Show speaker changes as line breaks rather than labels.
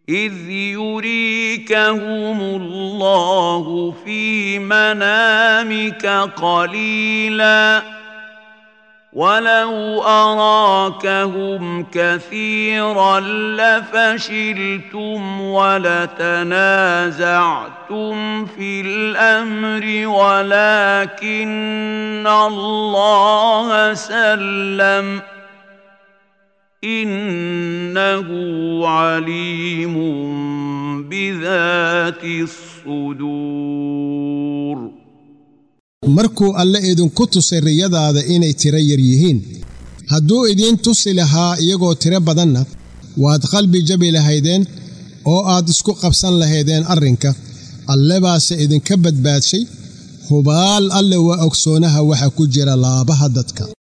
إذ يريكهم الله في منامك قليلا ولو أراكهم كثيرا لفشلتم ولتنازعتم في الأمر ولكن الله سلم إنه عليم بذات الصدور
markuu alle idinku tusay riyadaada inay tiro yar yihiin hadduu idiin tusi lahaa iyagoo tiro badanna waad qalbi jabi lahaydeen oo aad isku qabsan lahaydeen arrinka alle baase idinka badbaadshay hubaal alle waa ogsoonaha waxa ku jira laabaha dadka